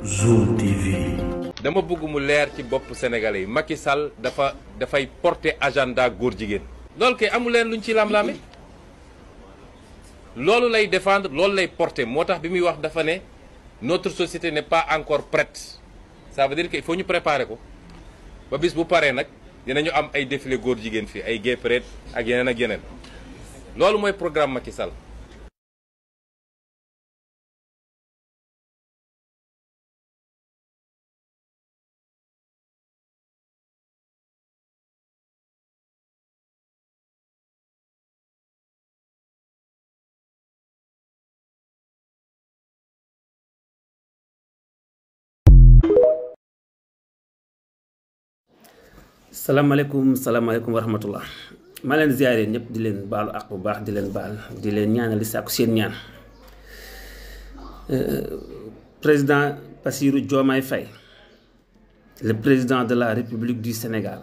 Zoom TV. dama bëgg mu leer ci bopp sénégalais yi Macky Sall dafa dafay porter agenda góor jigéen. loolu kay amu leen luñ ci lam-laame loolu lay défendre loolu lay porter moo tax bi muy wax dafa ne notre société n'est pas encore prête ça veut dire que il faut ñu préparer ko ba bis bu paree nag dinañu am ay défilé góor jigéen fii ay gay parade ak yeneen ak yeneen loolu mooy programme Macky Sall. salaamaaleykum salaamaaleykum wa rahmatullah maa leen ziare ñëpp di leen baalu ak bu baax di leen baal di leen ñaanal di sàkku seen ñaan président Bassirou Diomaye Faye le président de la République du Sénégal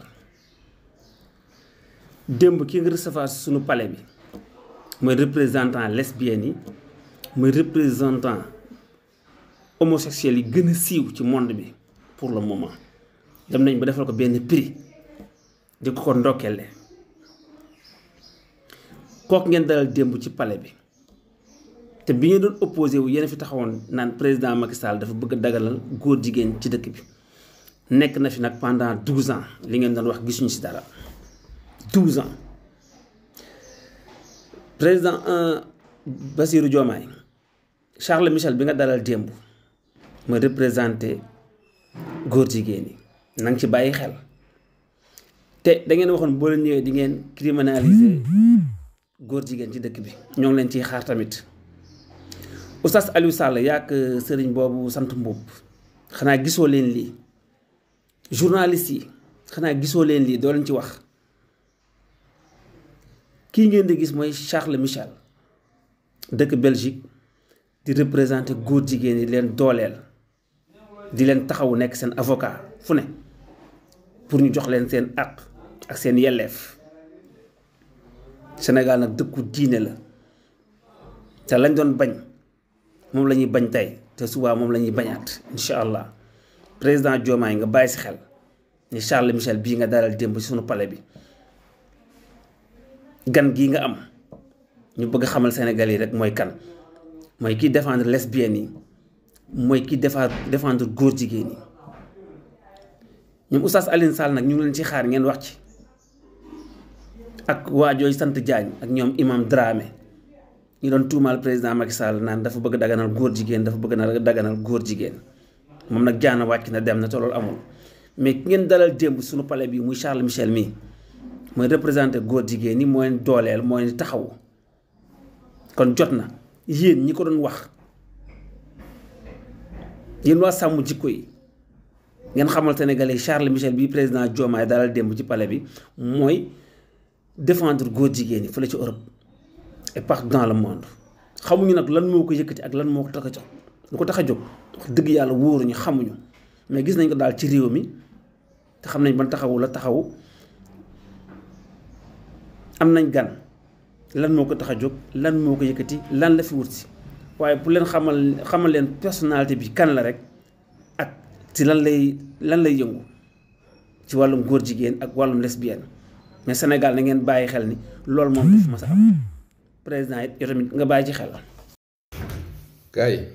démb ki nga recevoir suñu palais bi mooy représentant lesbiennes yi mooy représentant homosexuels yi gën a siiw ci monde bi pour le moment dem nañ ba defal ko benn prix di ko ko ndokkeele kooku ngeen dalal démb ci palais bi te bi ngeen doon opposé wu yéen fi taxawoon naan président Macky Sall dafa bëgg a dagalal góor jigéen ci dëkk bi nekk na fi nag pendant douze ans li ngeen doon wax gisuñu si dara douze ans président Bassirou Diomaye Charles Michel bi nga dalal démb ma représenté góor jigéen yi na nga ci bàyyi xel te da ngeen waxoon boo leen ñëwee di ngeen criminaliser góor jigéen ci dëkk bi ñoo ngi leen ciy xaar tamit oustaz Aliou Sall yaak sëriñ boobu sant Mbuub xanaa gisoo leen lii journaliste yi xanaa gisoo leen lii doo leen ci wax kii ngeen di gis mooy Charles Michel dëkk Belgique di représenter góor jigéen yi leen dooleel di leen taxawu nekk seen avocat fu ne pour ñu jox leen seen àq ak seen yelleef Sénégal nag dëkku diine la te lañ doon bañ moom la ñuy bañ tey te subaa moom la ñuy bañaat incha allah président Diomaye nga bàyyi si xel ni Charles Michel bii nga dalal démb ci sunu palais bi gan gii nga am ñu bëgg xamal Sénégal yi rek mooy kan mooy kiy défendre lesbiennes yi mooy kiy defar défendre góor jigéen yi ñoom oustaz Alioune Sall nag ñu ngi leen ci xaar ngeen wax ci ak waajooy sant Diagne ak ñoom imam Dramé ñu doon tuumaal président Macky Sall naan dafa bëgg daganal góor jigéen dafa bëgg na daganal góor jigéen moom nag jaana wàcc na dem na te loolu amul mais ki ngeen dalal démb suñu palais bi muy Charles Michel mii mooy représenté góor jigéen ñi mooy dooleel mooy taxawu kon jot na yéen ñi ko doon wax yéen waa sàmm jikko yi ngeen xamal Sénégalais Charles Michel bii président Diomaye dalal démb ci palais bi mooy défendre góor jigéen yi fële ci Europe et partout dans le monde xamuñu nag lan moo ko yëkkati ak lan moo ko tax a jox lu ko tax a jóg wax dëgg yàlla wóoruñu xamuñu mais gis nañ ko daal ci réew mi te xam nañ ban taxawu la taxawu am nañ gan lan moo ko tax a jóg lan moo ko yëkkati lan la fi wut si waaye pour leen xamal xamal leen personnalité bi kan la rek ak ci lan lay lan lay yëngu ci wàllum góor jigéen ak wàllum lesbienne mais Sénégal na ngeen bàyyi xel ni loolu moom du fi mas a am président it yow tamit nga bàyyi ci xel. gars yi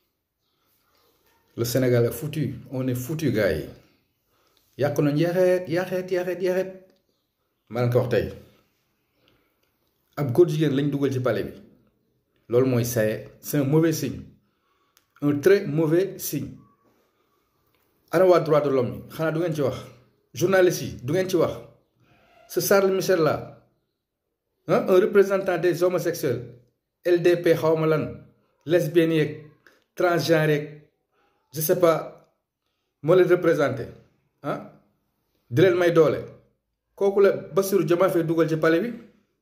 le Sénégal est foutu on est foutu gars yi yàqu nañ yaxeet yaxeet yaxeet yaxeet maa leen ko wax tey ab góor jigéen lañ dugal ci palais bi loolu mooy saye c'est un mauvais signe un très mauvais signe ana waa droit de l'homme yi xanaa du ngeen ci wax journaliste yi du ngeen ci wax ce Charles Michel là un représentant des homosexuels LDP xawma lan lesbiennes yeeg transgenre yeeg je sais pas moo leen représenté ah di leen may doole kooku la Bassirou Diomaye Faye dugal ci palais bi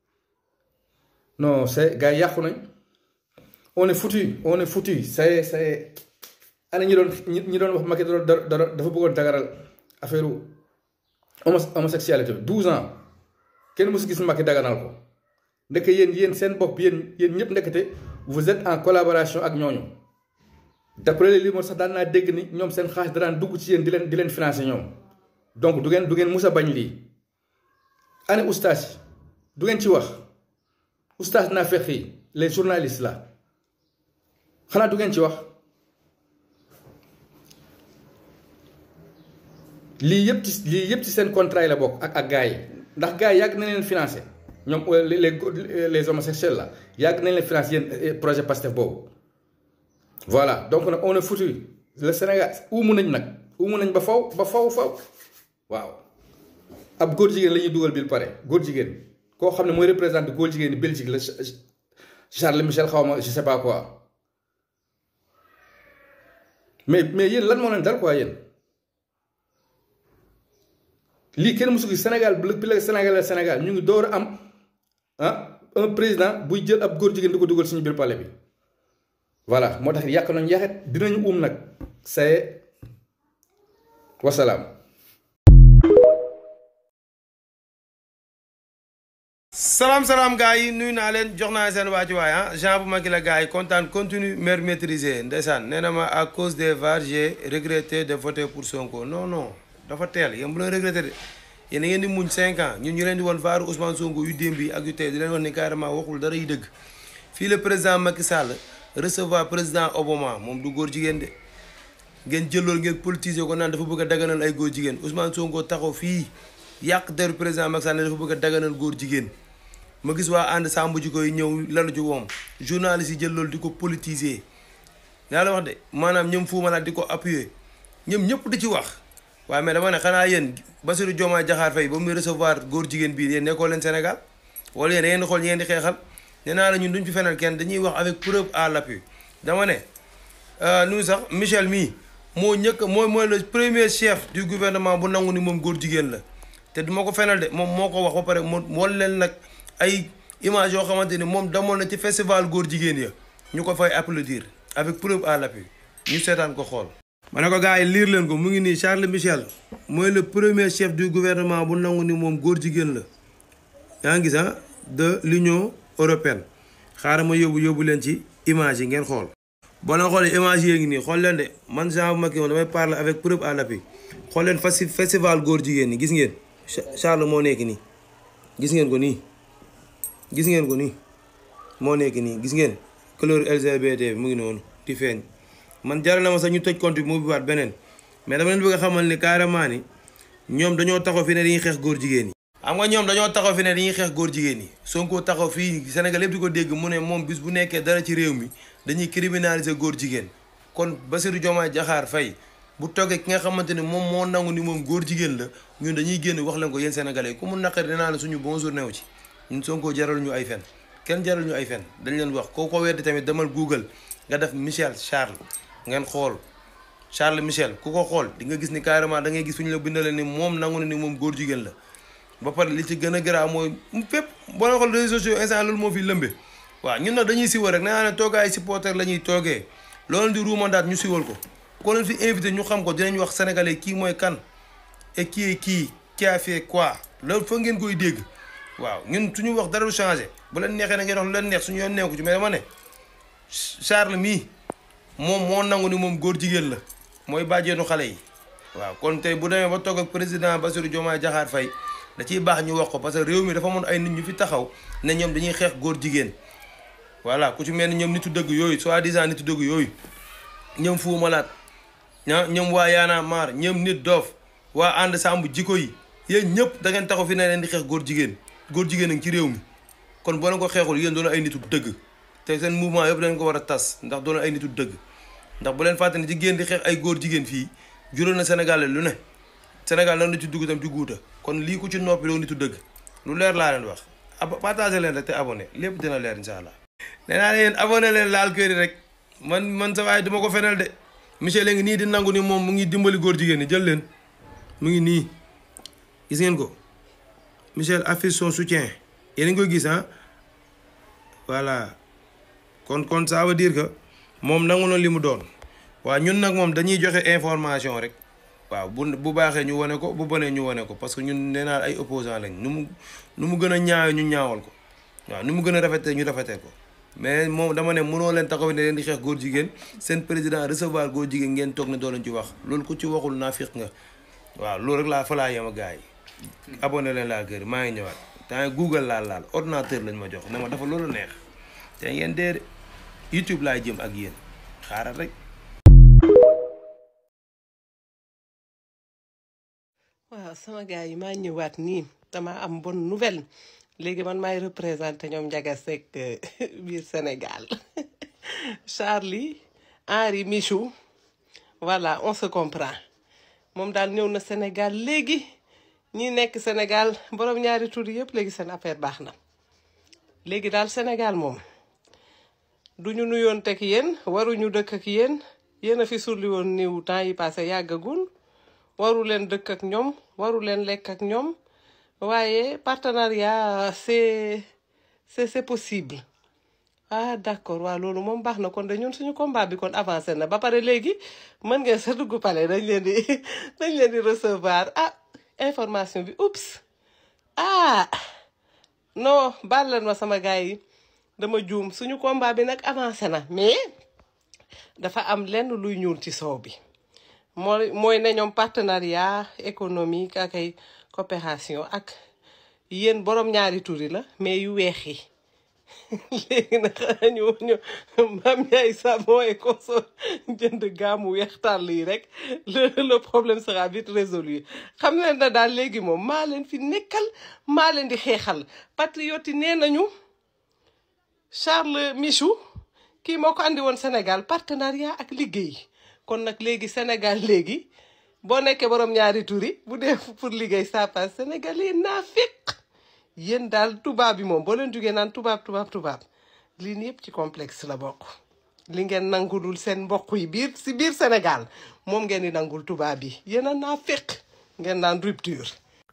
non c'est gars yi yàqu nañ on est foutu on est foutu c'est c'est ana ñi doon ñi doon wax Macky doon dafa bëggoon dagaral affaire homosexualité bi 12 ans kenn mësu gis Macky daganal ko ndeke yéen yéen seen bopp yéen yéen ñëpp ndekete vous êtes en collaboration ak ñooñu d'après les rumeurs sax daan naa dégg ni ñoom seen xaalis daan dugg ci yéen di leen di leen financer ñoom donc du ngeen du ngeen mus a bañ lii ane ustaas yi du ngeen ci wax ustaas naa fex yi les journalistes là xanaa du ngeen ci wax lii yëpp ci lii yëpp ci seen contrat yi la bokk ak ak gars yi ndax gars yi yàgg na leen financer ñoom les les les homosexuels là yàgg nañ leen financer yéen projet Pastef boobu voilà donc nag on est foutu le Sénégal uumu nañ nag uumu nañ ba faw ba faw faw waaw ab góor jigéen la ñuy dugal bil pare góor jigéen koo xam ne mooy représenté góor jigéen ni Belgique la Charles Michel xaw ma je sais pas quoi mais mais yéen lan moo leen dal quoi yéen lii kenn mësu gis Sénégal bi la Sénégal Sénégal ñu ngi door a am ah un président buy jël ab góor jigéen di ko dugal suñu biir palais bi voilà moo tax yàq nañu yaxet dinañu um nag c'est wasalaam salaam salaam gars yi nuyu naa leen jox naa seen waa ci waay ah Jean bu Macky la gars yi kontaan continue maire maîtrisé ndeysaan nee na ma à cause des VAR j'ai regretté de voter pour Sonko non non dafa teel yéen bu leen regretté de yéen a ngeen di muñ 5 ans ñun ñu leen di woon VAR Ousmane Sonko yu démb yi ak yu tey di leen wax ni carrément waxul dara yi dëgg fii le président Macky Sall recevoir président Obama moom du góor jigéen de ngeen jël loolu ngeen politiser ko naan dafa bëgg a daganal ay góor jigéen Ousmane Sonko taxaw fii yàq deru président Macky Sall ne dafa bëgg a daganal góor jigéen ma gis waa ànd sàmm ji koy ñëw lalu ci woom journaliste yi jël loolu di ko politiser yaa la wax de maanaam ñoom Fou Malade di ko appuyer ñoom ñëpp di ci wax waaye mais dama ne xanaa yéen Bassirou Diomaye Diakhar Faye ba muy recevoir góor jigéen bii yéen nekkoo leen Sénégal wala yéen da ngeen di xool ñeen di xeexal nee naa la ñun duñ fi fenal kenn dañuy wax avec preuve à l'appui dama ne nu sax Michel mii moo ñëkk mooy mooy le premier chef du gouvernement bu nangu ni moom góor jigéen la te duma ko fenal de moom moo ko wax ba pare mu won leen nag ay image yoo xamante ni moom demoon na ci festival góor jigéen ya ñu ko fay applaudir avec preuve à l'appui ñu seetaan ko xool ma ne ko gars yi liir leen ko mu ngi nii Charles Michel mooy le premier chef du gouvernement bu nangu ni moom góor jigéen la yaa ngi gis ah de l'Union européenne xaaral ma yóbbu yóbbu leen ci image yi ngeen xool boo leen xoolee image yi ngi nii xool leen de man Jean bu Macky moom damay parler avec preuve à l'appui xool leen festi festival góor jigéen ñi gis ngeen Charles moo nekk nii gis ngeen ko nii gis ngeen ko nii moo nekk nii gis ngeen couleur LGBT bi mu ngi noonu di feeñ man jaral na ma sax ñu tëj compte bi mu ubbiwaat beneen mais dama leen bëgg a xamal ni carrément ni ñoom dañoo taxaw fi ne dañuy xeex góor jigéen ñi. xam nga ñoom dañoo taxaw fi ne dañuy xeex góor jigéen ñi Sonko taxaw fii Sénégal yëpp di ko dégg mu ne moom bis bu nekkee dara ci réew mi dañuy criminaliser góor jigéen kon Bassirou Diomaye Diakhar Faye bu toogee ki nga xamante ne moom moo nangu ni moom góor jigéen la ñun dañuy génn wax leen ko yéen sénégalais ku mu naqari dinaa la suñu bonjour new ci ñun Sonko jaral ñu ay fen kenn jaral ñu ay fen dañ leen wax koo ko weddi tamit demal Google nga def Michel Charles ngeen xool Charles Michel ku ko xool di nga gis ni carrément da ngay gis fu ñu la bindale ni moom nangu na ni moom góor jigéen la ba pare li ci gën a garaaw mooy fépp boo xool réseaux sociaux instant loolu moo fi lëmbe waaw ñun nag dañuy siwal rek nee naa ne toogaay supporter la ñuy toogee loolu di ruumandaat ñu siwal ko ko leen fi invité ñu xam ko dinañ wax sénégalais kii mooy kan et qui est qui qui a fait quoi loolu fa ngeen koy dégg waaw ñun suñu wax dara du changé bu leen neexee na ngeen wax lu leen neex suñu yoon neeku ci mais dama ne Charles mii moom moo nangu ni moom góor jigéen la mooy bàjjeenu xale yi waaw kon tey bu demee ba toog ak président Bassirou Diomaye Diakhar Faye da ciy baax ñu wax ko parce que réew mi dafa amoon ay nit ñu fi taxaw ne ñoom dañuy xeex góor jigéen voilà ku ci mel ni ñoom nitu dëgg yooyu soi-disant nitu dëgg yooyu ñoom Fou Malade ñaa ñoom waa Yaana Maar ñoom nit doof waa ànd sàmb jikko yi yéen ñëpp da ngeen taxaw fi ne leen di xeex góor jigéen góor jigéen a ngi ci réew mi kon boo leen ko xeexul yéen doon ay nitu dëgg te seen mouvement yëpp dañ ko war a tas ndax doon ay nitu dëgg ndax bu leen fàtte ne jigéen di xeex ay góor jigéen fii juróom na Sénégal lu ne Sénégal lan la ci dugg tam ci guuta kon lii ku ci noppi doo nitu dëgg lu leer laa leen wax ab partagé leen rek te abonné lépp dina leer incha allah. nee naa leen abonné leen laal kër yi rek man man sa waay duma ko fenal de Michel ngi nii di nangu ni moom mu ngi dimbali góor jigéen ñi jël leen mu ngi nii gis ngeen ko Michel affiche son soutien yéen a ngi koy gis ah voilà kon kon ça veut dire que moom nangu na li mu doon waaw ñun nag moom dañuy joxe information rek. waaw bu bu baaxee ñu wane ko bu bonee ñu wane ko parce que ñun nee naa ay opposant lañ nu mu nu mu gën a ñaawe ñu ñaawal ko waaw nu mu gën a rafetee ñu rafetee ko mais moom dama ne mënoo leen taxaw ne leen di xeex góor jigéen seen président recevoir góor jigéen ngeen toog ne doo leen ci wax loolu ku ci waxul naa fiq nga waaw loolu rek laa fa laa yem a gars yi abonné leen laa kër maa ngi ñëwaat temps google laal laal ordinateur lañ ma jox ne ma dafa loolu neex te ngeen dee de youtube laay jëm ak yéen xaaral rek waaw sama gars yi maa ñëwaat nii dama am bonne nouvelle léegi man maay représenté ñoom Ndiaga Seck biir Sénégal Charlie Henri Michou voilà on se comprend moom daal ñëw na Sénégal léegi ñi nekk Sénégal borom ñaari tur yëpp léegi seen affaire baax na léegi daal Sénégal moom du ñu nuyoon teg yéen waruñu dëkk ak yéen yéen a fi sulli woon niw temps yi passé yàggagul waru leen dëkk ak ñoom waru leen lekk ak ñoom waaye partenariat c'est c'est c'est possible ah d'accord waaw loolu moom baax na kon de ñun suñu combat bi kon avancé na ba pare léegi mën ngeen sa dugg pale dañ leen di dañ leen di recevoir ah information bi oups ah non baal leen ma sama gars yi dama juum suñu combat bi nag avancé na mais dafa am lenn luy ñuul ci soow bi mooy mooy ne ñoom partenariat économique ak ay coopération ak yéen borom ñaari turi la mais yu weex yi léegi nag ñu ñu maam ñaay savon et consort jënd gaamu weex tàll yi rek le le problème sera vite résolu xam leen na daal léegi moom maa leen fi nekkal maa leen di xeexal patriote yi nee nañu Charles Michou kii moo ko andi woon Sénégal partenariat ak liggéey kon nag léegi Sénégal léegi boo nekkee borom ñaari turi bu dee pour liggéey ça passe Sénégal yi naa fekk yéen daal tubaab bi moom boo leen jugee naan tubaab tubaab tubaab lii nii yëpp ci complexe la bokk li ngeen nangulul seen mbokk yi biir si biir Sénégal moom ngeen di nangul tubaab yi yéen a naa fekk ngeen naan rupture.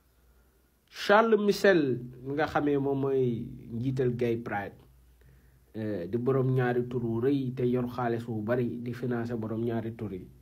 Charles Michel mi nga xamee moom mooy njiital Gay Pride di borom ñaari tur wu rëy te yor xaalis wu bari di financer borom ñaari tur yi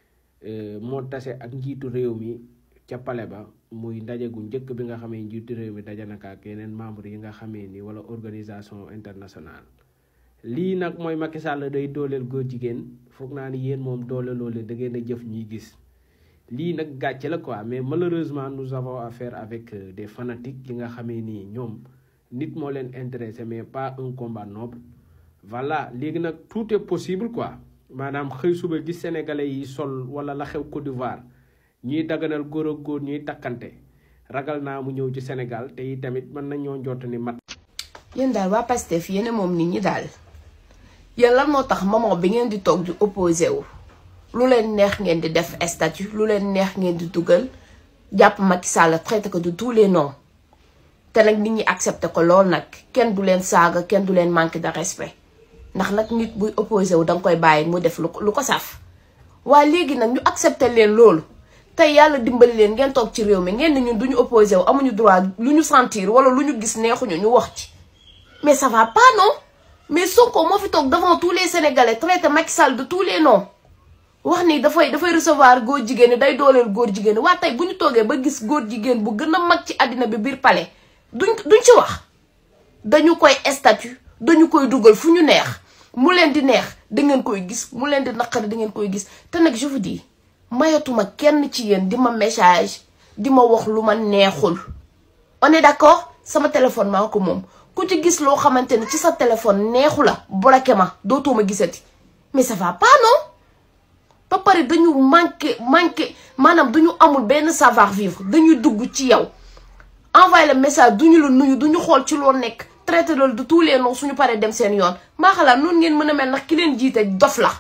moo tase ak njiitu réew mi ca pale ba muy ndaje gu njëkk bi nga xamee njiitu réew mi daje naka ak yeneen membre yi nga xamee ni wala organisation internationale lii nag mooy Macky Sall day dooleel góor jigéen foog naa ni yéen moom doole loole da ngeen a jëf ñuy gis lii nag gàcce la quoi mais malheureusement nous avons affaire avec des fanatiques yi nga xamee ni ñoom nit moo leen intéressé mais pas un combat noble voilà léegi nag tout est possible quoi maanaam xëy suba gis sénégalais yi sol wala la xew Côte d'Ivoire ñuy daganal góor ak góor ñuy takkante ragal naa mu ñëw ci Sénégal te yi tamit mën nañoo njort ni mat. yéen daal waa Pastef yéen moom nit ñi daal yéen lan moo tax moment bi ngeen di toog di opposé wu lu leen neex ngeen di def statut lu leen neex ngeen di dugal jàpp Macky Sall traité ko de tous les noms te nag nit ñi accepté ko lool nag kenn du leen saaga kenn du leen manqué de respect ndax nag nit buy opposé wu danga koy bàyyi mu def lu ko lu ko saf waaye léegi nag ñu accepté leen loolu tey yàlla dimbali leen ngeen toog ci réew mi ngeen ne ñun duñu opposé wu amuñu droit lu ñu sentir wala lu ñu gis neexuñu ñu wax ci mais ça va pas non mais Sonko moo fi toog devant tous les sénégalais traité Macky Sall de tous les noms wax ni dafay dafay recevoir góor jigéen ñi day dooleel góor jigéen ñi waa tey bu ñu toogee ba gis góor jigéen bu gën a mag ci àddina bi biir palais duñ duñ ci wax dañu koy statut dañu koy dugal fu ñu neex mu leen di neex da ngeen koy gis mu leen di naqari da ngeen koy gis te nag je vous dis mayatuma kenn ci yéen di ma message di ma wax lu ma neexul on est d'accord sama téléphone maa ko moom ku ci gis loo xamante ni ci sa téléphone neexu la bloqué ma dootoo ma gisati mais ça va pas non ba pare dañu manqué manqué maanaam dañu amul benn savoir vivre dañuy dugg ci yow envoyé le message duñu la nuyu duñu xool ci loo nekk traité loolu de tous les noms suñu paree dem seen yoon maa xalaat noonu ngeen mën a mel ndax ki leen jiite dof la.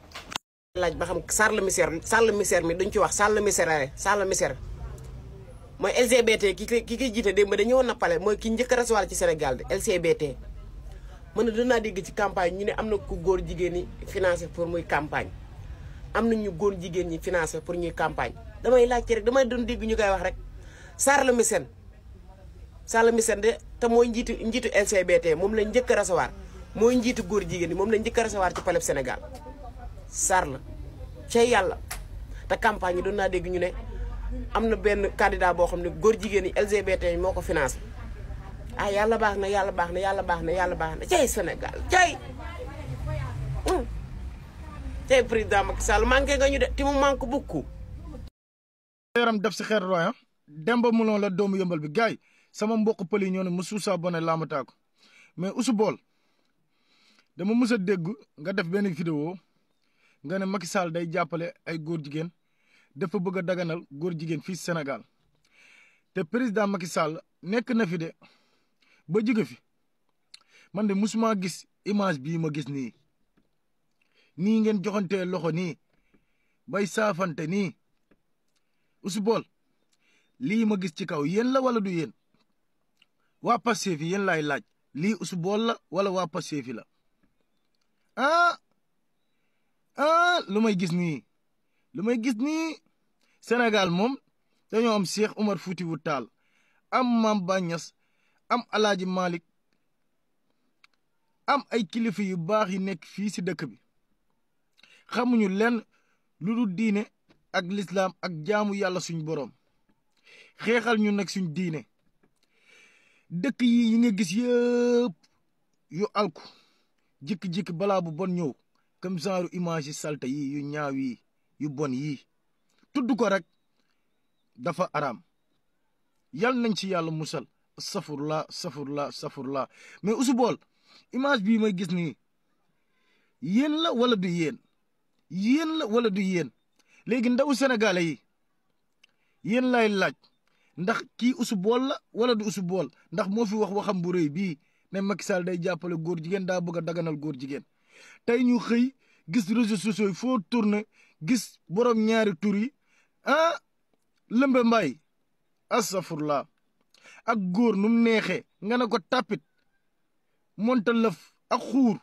laaj ba xam Charles Michel Charles Michel mi duñ ci wax Charles Michel Charles Michel mooy LGBT ki ki ki jiite démb dañu woon na pale mooy ki njëkk a recevoir ci Sénégal de LGBT. mën na dinaa dégg ci campagne ñu ne am na ku góor jigéen ñi financé pour muy campagne am na ñu góor jigéen ñi financé pour ñuy campagne damay laajte rek damay doon dégg ñu koy wax rek Charles Michel Charles Michel de te mooy njiitu njiitu LGBT moom lañ njëkk a recevoir mooy njiitu góor jigéen ñi moom lañ njëkk a recevoir ci palais Sénégal Charles cay yàlla te campagne yi doon naa dégg ñu ne am na benn candidat boo xam ne góor jigéen ñi LGBT moo ko financé ah yàlla baax na yàlla baax na yàlla baax na yàlla baax na cay Sénégal cay cay président Macky Sall manqué nga ñu de ti mu manque beaucoup yaram def si xeer roy ah demba mulon la doomu yëmbal bi gaay sama mbokk pël yi ñoo ne musu saa bone laamataa ko mais usu bool dama mës a dégg nga def benn vidéo nga ne Macky Sall day jàppale ay góor jigéen dafa bëgg a daganal góor jigéen fii Sénégal te président Macky Sall nekk na fi de ba jóge fi man de musuma gis image bii ma gis nii nii ngeen joxantee loxo nii bay saafante nii usu bool lii ma gis ci kaw yéen la wala du yéen waa Pastef yi yéen laay laaj lii usu bool la wala waa Pastef yi la ah ah lu may gis nii lu may gis nii Sénégal moom dañoo am Cheikh Omar Foutiyou Tall am Mame Baye Niass am Alaaji Malick am ay kilifa yu baax yi nekk fii si dëkk bi xamuñu lenn lu dul diine ak lislaam ak jaamu yàlla suñ boroom xeexal ñu nag suñ diine dëkk yi yi nga gis yëpp yu alku jikki-jikki balaa bu bon ñëw comme genre image yi salte yi yu ñaaw yi yu bon yii tudd ko rek dafa araam yal nañ ci yàlla musal safurla safurla safurla mais usu bool image bii may gis nii yéen la wala du yéen yéen la wala du yéen léegi ndawu sénégalais yi yéen lay laaj ndax kii usu bool la wala du usu bool ndax moo fi wax waxam bu rëy bii ne Macky Sall day jàppale góor jigéen daa bëgg a daganal góor jigéen tey ñu xëy gis réseaux sociaux yi foo tourné gis borom ñaari tur yi ah lëmbe mbay astafurlah ak góor nu mu neexee nga ne ko tàppit monta lëf ak xuur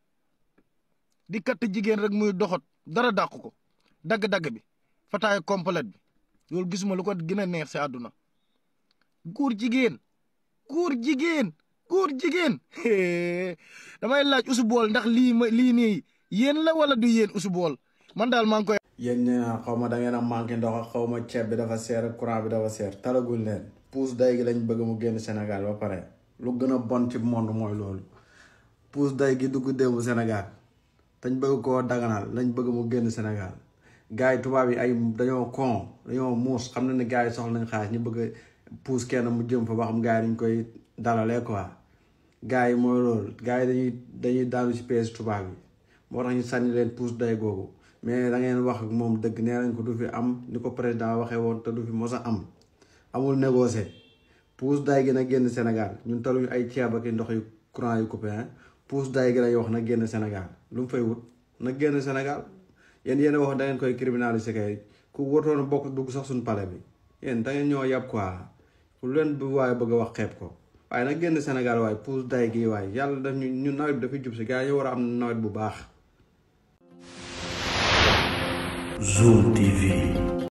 di katt jigéen rek muy doxat dara dàq ko dagg-dagg bi fataay complète bi loolu gisuma lu ko gën a neex si àdduna góor jigéen góor jigéen góor jigéen damay laaj usu bool ndax lii ma lii nii yéen la wala du yéen usu bool man daal maa ngi koy yéen ñu naan xaw ma da ngeen a manqué ndox ak xaw ma ceeb bi dafa seer courant bi dafa seer talaguñ leen puus day gi lañ bëgg mu génn Sénégal ba pare lu gën a bon ci monde mooy loolu puus day gi dugg démb Sénégal dañ bëgg koo daganal lañ bëgg mu génn Sénégal gars yi tubaab yi ay dañoo con dañoo muus xam na ne gars yi soxla nañ xaalis ñu bëgg puus kenn mu jëm fa ba xam gars yi dañ koy dalalee quoi gars yi mooy loolu gars yi dañuy dañuy daanu ci pees tubaab yi moo tax ñu sànni leen puus day googu mais da ngeen wax ak moom dëgg nee nañ ko du fi am ni ko président waxee woon te du fi mos a am amul négocier puus day gi na génn Sénégal ñun taluñu ay ceeb ak ndox yu courant yu coupé puus day gi lay wax na génn Sénégal lu mu fay wut na génn Sénégal yéen yéen a wax da ngeen koy criminaliser kay ku watoon bokk dugg sax suñu palais bi yéen da ngeen ñoo yàpp quoi lu leen bu waaye bëgg a wax xeeb ko waaye nag génn Sénégal waaye puus day gi waaye yàlla daf ñu ñu nawet bi dafay jub si gars yi war a am nawet bu baax Zoom TV.